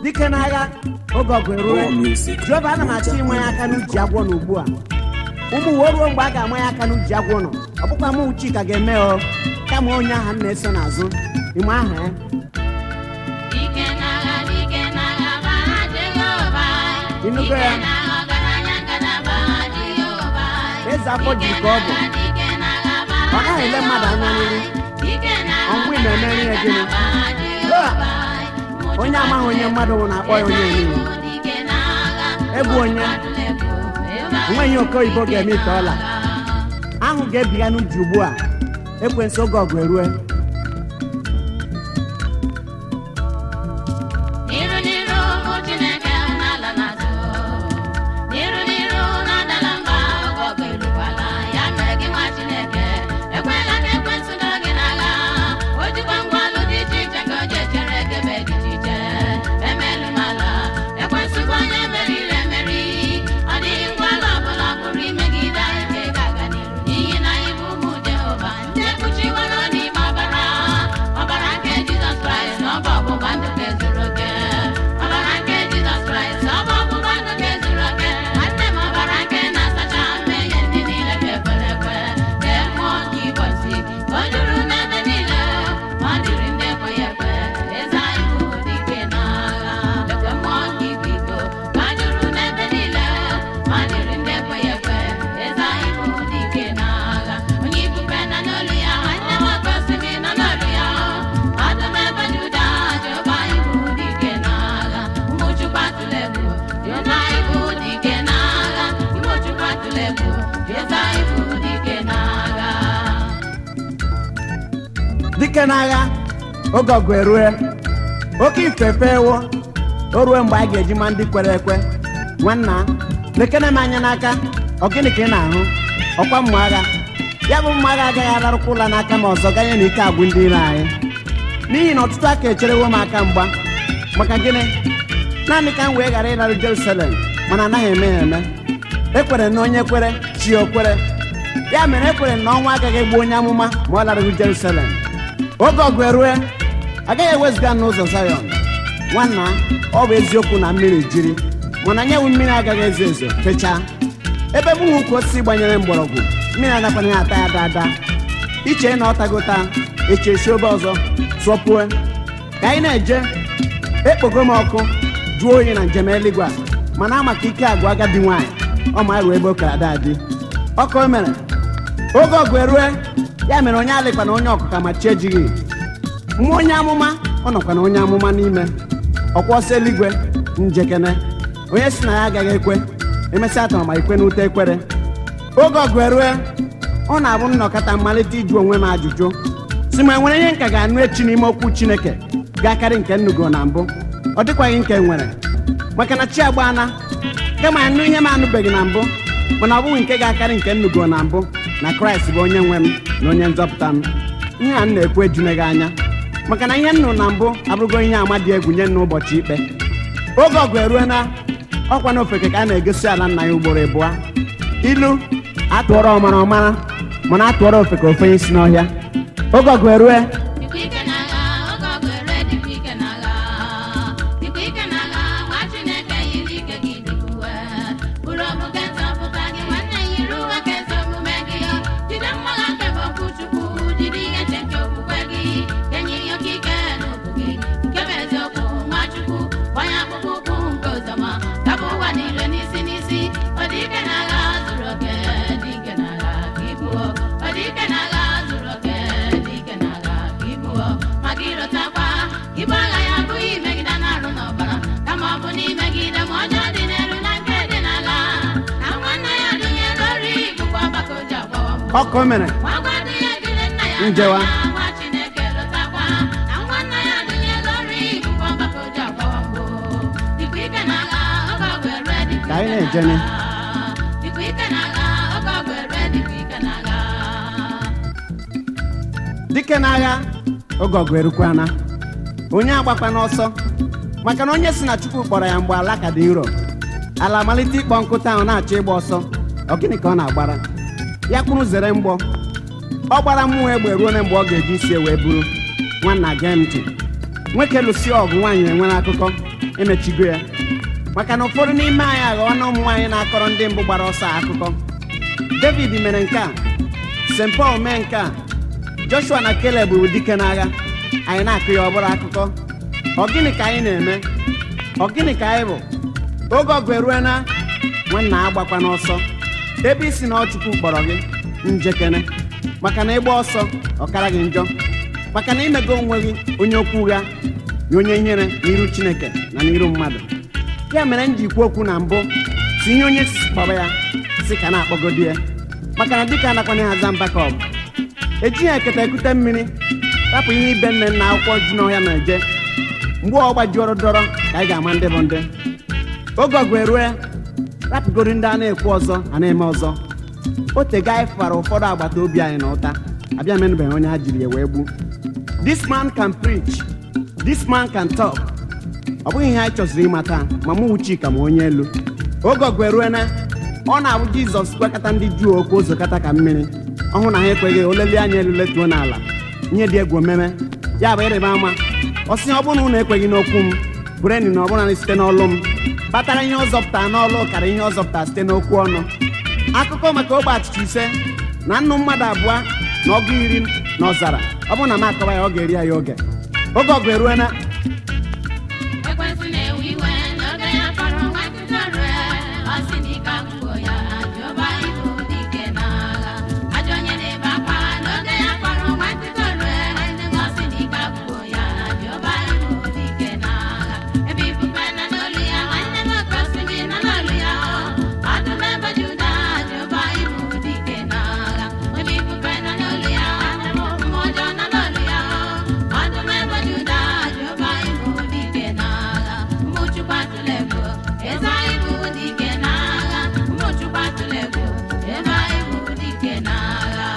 dike n'agha oge ọgụ erue More music. jehova ana m achọ ịma ya aka n'uji agwọ nọ ugbu a ụmụ uwe ruo mgbe a ga-ama ya aka n'uji agwọ nọ ọ bụkwa mụ chika ga-eme o kama onye aha m na-eso n'azụ ime aha ya Dike n'agha, dike n'agha, gbara Jehova. Ịnụgo ya? Dike n'agha, ọgaranya ngalaba Jehova. eze afọ ji ka ọ bụ Dike n'agha, gbara ọ naghị ele mmadụ anya n'ihu Dike n'agha, ọnwụ ị na-eme ihe gịnị Jehova. onye amaghị onye mmadụ nwụ na-akpọ ya onye niile Dike n'agha, Ebu onye enweghị oke oyibo ga-eme ite ọla ahụ ga-ebiga n'uji ugbu a ekwensu oge ọgụ erue N'iru n'iru ụmụ Chineke n'ala n'azụ. N'iru n'iru na-adala mba oge ọgụ erukwala. Ya mere gị nwa Chineke, ekwela ka ekwensu dọọ gị n'agha. O jikwa ngwa ọlụ dị iche iche ka o ji echere gị ebe dị iche iche. Emelu m ala, ekwensu bụ onye meriri emeri. Ọ dịghị ngwa ọlụ ọbụla pụrụ imegide anyị nke ga-aga n'iru. N'ihi na anyị bụ ụmụ Jehova, ndị ekpuchiworo n'ime ọbara. Ọbara nke Jizọs Kraịst na ọ bụ ọgbụgba ndụ nke zuru oke. Ọbara nke Jizọs Kraịst na ọ bụ ọgbụgba ndụ nke zuru oke. Nwanne m ọbara nke na-asacha mmehie ndị niile ka ekwere ekwe. Kee mmụọ nke ịbọchị ka o juru n'ebe niile. Ma ọ dịrị ndị ekweghị ekwe. Eze anyị bụ dike n'agha. Ekwe mmụọ nke ịkwa iko ka o juru n'ebe niile. Ma ọ dịrị ndị ekweghị ekwe. Eze anyị bụ dike n'agha. Onye ifufe nọ n'olu ya, nwanne m oke osimiri nọ n'olu ya. Ọdụm ebe Juda, Jehova anyị bụ dike n'agha. Ụmụ Chukwu atụla egwu, Jehova anyị bụ dike n'agha. Ụmụ Chukwu atụla egwu, Jehova anyị bụ dike n'agha. dike n'agha oge ọgụ erue oke ifefe ewo o ruo mgbe a ga-eji ma ndị kwere ekwe nwanna lekere m anya n'aka ọ gịnị ka ị na-ahụ ọkwa mma agha ya bụ mma agha agaghị ararụkwa ụla n'aka ma ọzọ ganye na ike agwụ ndị ire anyị n'ihi na ọtụtụ aka echerewo m aka mgba maka gịnị naanị ka m wee ghara ịrarụ jerusalem mana anaghị eme ya eme ekwere na onye kwere chi o kwere ya mere ekwere na ọnwa agaghị egbu onye amụma ma ọ larụghị jerusalem oge ọgụ erue agaghị ewezụga n'ụzọ zayọn nwanna ọ bụ eziokwu na mmiri jiri mana nyewu mmiri agaghị ezo ezo fechaa ebe mụnwe ukwu osisi gbanyere mgbọrọgwụ mmiri agakwana ya ata ya dada iche na ọ tagota echesi obe ọzọ sọpue ka anyị na-eje ekpogo m ọkụ jụọ oyi na njem eluigwe a mana ama ka ike agwụ agadi nwaanyị ọ ma ruo ebe okara dadi ọkụ o mere oge ọgụ erue ya mere onye alịkwa na onye ọkụka ma chi ejighị mmụọ onye amụma ọ nọkwa na onye amụma n'ime ọkwa ọsọ eluigwe njekene onye si na ya agaghị ekwe emesịa atọrọ ma ikwe n'ute ekwere oge ọgụ erue ọ na-abụ nnọkọta mmalite ịjụ onwe m ajụjụ si ma enwere ihe nka ga-anụ echi n'ime okwu chineke ga-akarị nke nnugo na mbụ ọ dịkwaghị nke nwere maka na chi agbaana kama anụ ihe m anụbeghị na mbụ mana ọ bụghị nke ga-akarị nke nnugo na mbụ na kraịst bụ onye nwe m na onye nzọpụta m ihe a m na-ekwu ejuneghị anya maka na ihe nnụ na mbụ abụrụgo ihe ama dị egwu nye nna ụbọchị ikpe oge ọgụ erue na ọkwa na ofeke ka a na-egosi ala nna ya ugboro ịbụa ilu atụọrọ ọmara ọmara mana atụọrọ ofeke ofe isi n'ọhịa oge ọgụ erue Dịkwa ike n'agha, oge ọgụ erue dịkwa ike n'agha. Dịkwa ike n'agha, nwa Chineke yiri ike gị dịka uwe. Buru ọbụ nke nzọpụta gị, nwanne yiri uwe nke ezi omume gị. Jide mma agha nke bụ okwu Chukwu, jide ihe nche nke okwukwe gị. Kenye ihe oke ike n'ụkwụ gị, nke bụ eziokwu, nwa Chukwu. Gbanye akpụkpọ ụkwụ nke ụzọma, kapụ ụwa niile n'isi n'isi. Ọ dị ike n'agha zuru oke, dị ike n'agha ka ibuo. Ọ dị ike n'agha zuru oke, dị ike n'agha ka ibuo. Maka ịrọtakwa, ibu agha ya abụghị imegide na-arụ n'ọbara, kama ọ bụ n'imegide ma ọjọọ dị n'elu na nke dị n'ala. Na nwanne ya dụnyere ori bụkwa ọgbakọ o ji agbawa mbọ. ọkụ mere Nwa agadi ya jide nna ya Njewa. n'anya, nwa Chineke lọtakwa. Na nwanne ya dụnyere ori bụkwa ọgbakọ o ji agbawa mbọ. Dịkwa ike n'agha, oge ọgụ erue dịkwa Ka anyị ike na-ejene. n'agha. Dịkwa ike n'agha, oge ọgụ erue dịkwa ike n'agha. dike n'agha oge ọgụ erukwana onye agbakwa n'ọsọ maka na onye si na chukwu kpọrọ ya mgbe ala ka dị nro ala malite ịkpọ nkụta ahụ na-achọ ịgba ọsọ ọ gịnị ka ọ na-agbara ya kwuru zere mgbọ ọ gbara mmụọ egbe ruo na mgbe ọ ga-eji isi wee buru nwanna gee ntị nwoke lụsie ọgụ nwaanyị enwere akụkọ emechigo ya maka na ụfọdụ n'ime anyị aghọọ na ụmụ nwaanyị na-akọrọ ndị mbụ gbara ọsọ akụkọ david mere nke a st paul mee nke a joshua na caleb bụ dike n'agha anyị na-akụ ya ọ bụrụ akụkọ ọ gịnị ka anyị na-eme ọ gịnị ka anyị bụ oge ọgụ erue na nwanna agbakwa n'ọsọ ebe isi na ọchukwu kpọrọ gị njekere maka na ịgba ọsọ ọkara gị njọ maka na imego onwe gị onye okwu ụgha na onye ihere n'iru chineke na n'iru mmadụ ya mere m ji kwuo okwu na mbụ si ihe onye sisi kpọrọ ya si ka na-akpọgodi ya maka na dịka anakwana ya aza mba ka ọ bụ ejighị eketa ekute mmiri rapụ ihe ibe nne na akwụkwọ ji n'ọhịa na-eje mgbe ọ gbajiọrụ dọrọ ka anyị ga-ama ndị bụ ndị oge ọgụ erue rapụgoro ndị a na-ekwu ọzọ a na-eme ọzọ otego anyị fara ụfọdụ agbata obi anyị na ụta abịa menụbeghị onye ha jiri ya wee gbu this man can preach this man can talk ọ bụghị ihe anyị chọziri ịmata ma mụ wụ Chika ma onye elu oge ọgụ erue na ọ na-abụ jizọs gwakọta ndị juu okwu ozokọta ka mmiri ọhụ na ha ekweghị oleli anya elu letuo n'ala ihe dị egwu omeme ya bụ ịrịba ama ọ sị ọ bụrụ na unu ekweghị n'okwu m bụreni na ọ bụla site n'ọlụ m kpatara ihe ọ zọpụtara n'ọlụ karịa ihe ọ zọpụtara site n'okwu ọnụ akụkọ maka ogbe achịcha ise na nnụ mmadụ abụọ na ọgụ iri na ọzara ọ bụrụ na m akọwa ya ọ ga-eri ya ya oge oge ọgụ eruena Ekwensu na-ewe iwe n'oge ya kpọrọ nwa nkịta rue ọ sị na ike agwụgo ya Jehova ibu dike n'agha ajọ onye na-ebe akwa n'oge ya kpọrọ nwa nkịta rue ọ sị na ike agwụgo ya Jehova ibu dike n'agha ebe ifufe nọ n'olu ya nwanne m oke osimiri nọ n'olu ya ọdụm ebe Juda Jehova ibu dike n'agha ebe ifufe nọ n'olu ya nwanne m mmụọ ọjọọ nọ n'olu ya ọdụm ebe Juda Jehova ibu dike n'agha mmụchukwu atụla egwu eze anyị bụ dike n'agha mmụchukwu atụla egwu eze anyị bụ dike n'agha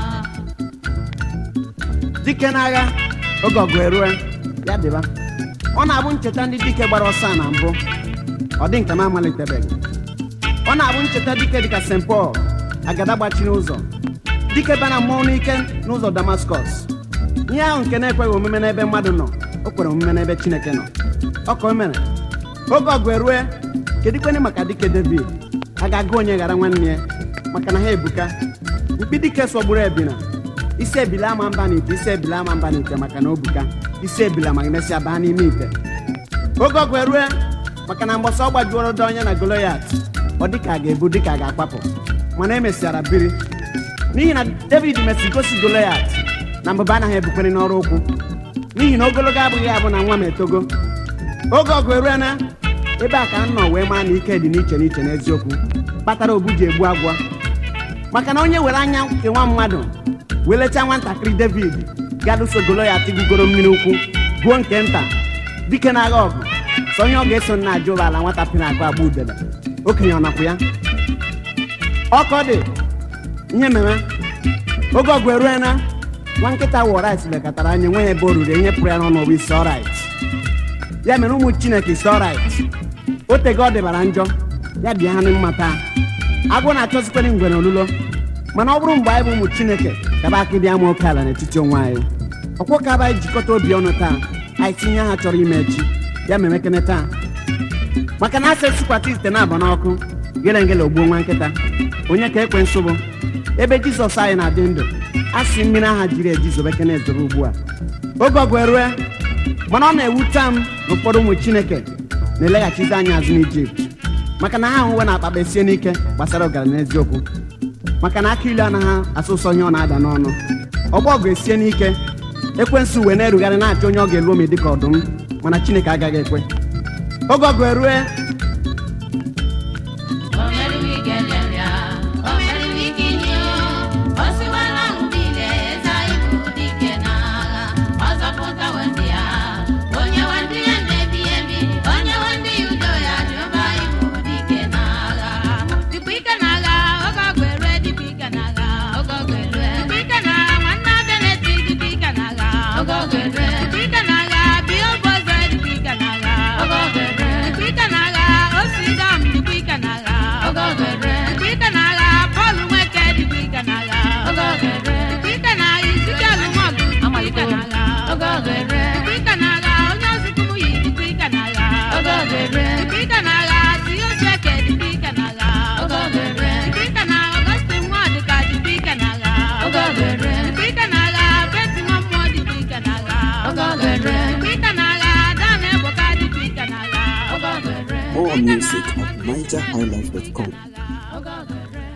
dike n'agha oge ọgụ erue ya dịba ọ na-abụ ncheta ndị dike gbara ọsọ a na mbụ ọ dị nke m amalitebeghị ọ na-abụ ncheta dike dịka st paul agada gbachiri ụzọ dike bịa na mmụọ n'ike n'ụzọ damaskọs ihe ahụ nke na-ekweghị omume n'ebe mmadụ nọ o kwere omume n'ebe chineke nọ ọ ka o mere oge ọgụ erue kedikweni maka dike david a ga-agụ onye ghara nwanne ya maka na ha ebuka mkpi dike sọgburu ebina isi ebili ama mba n'ite isi ebili ama mba n'ite maka na o buka isi ebili ma mesịa baa n'ime ite oge ọgụ erue maka na mgbọsọ ọ gbajuoro dị onye na goloyat ọ dịka a ga-ebu dịka a ga-akpapụ mana emesịara biri n'ihi na david mesịrị gosi goloyat na mbụba anaghị ebukwere n'ọrụ ụkwụ n'ihi na ogologo abụghị abụ na nwa m etogo oge ọgụ erue na ebe a ka m nọ wee maa na ike dị n'iche n'iche n'eziokwu kpatara obu ji egbu agwọ maka na onye were anya nke nwa mmadụ welecha nwatakịrị david ga-alụso goloyat gugoro mmiri ukwu gbuo nke nta dike na-agha ọgụ sọ onye ọ ga-eso nna aja ụlọ ala nwata pịrị akụ agba udele okenye ọ napụ ya ọkọ dị ihe mere oge ọgụ erue na nwa nkịta wọrit lekọtara anya nwe ya ebe o ruru ihe pụrụ ya n'ọnụ bụ isi ọrit ya mere ụmụ chineke isi ọrit o tego ọ dịbara njọ ya bịa ha na mmata agwọ na-achọzikwere ngwere olulo mana ọ bụrụ mgbe anyị bụ ụmụ chineke kaba aka dị ama oke ala n'etiti onwe anyị ọkwọ ka anyị jikọta obi ọnụ taa anyị tinye ha chọrọ ime echi ya ma emekene taa maka na asa esikwata ite na-aba n'ọkụ gele ngele ogbuo nwa nkịta onye ka ekwe nsụ bụ ebe jizọs anyị na-adị ndụ a sị mmiri aha jiri eji zobekene ezobe ugbu a oge ọgụ erue mana ọ na-ewute m na ụfọdụ ụmụ chineke na-eleghachizi anya azụ n'ijipt maka na ha ahụwe na akpakpa esie n'ike gbasara ọgaranya eziokwu maka na aka ilu anaghị asụ ụsọ ihe ọ na-ada n'ọnụ ọgbọ ọgụ esie n'ike ekwensu uwe na-erugharị na-achọ onye ọ ga-elu ome dịka ọdụm mana chineke agaghị ekwe oge ọgụ erue O meriri ike nyere o meriri ike inye o siwala ahụ niile eze anyị bụ dike n'agha ọ zọpụtawo ndị ya onye nwe ndị ya na-ebi ebi onye nwe ndị ya udo ya Jehova anyị bụ dike n'agha dịkwa ike n'agha oge ọgụ erue dịkwa ike n'agha oge ọgụ erue dịkwa ike n'agha nwanne abịa na-eti dịkwa ike n'agha oge ọgụ erue dịkwa ike n'agha bịa oge ọzọ dịkwa ike n'agha oge ọgụ erue dịkwa ike n'agha osidam dịkwa ike n'agha oge ọgụ erue dịkwa ike n'agha Pọl Nweke dịkwa ike n'agha oge ọgụ erue dịkwa ike n'agha Izikiel Nwọgụ dịkwa ike n'agha oge ọgụ erue dịkwa ike n'agha onye ọzụkwu yi dịkwa ike n'agha oge ọgụ music at nigerhighlife.com. oge ọgụ erue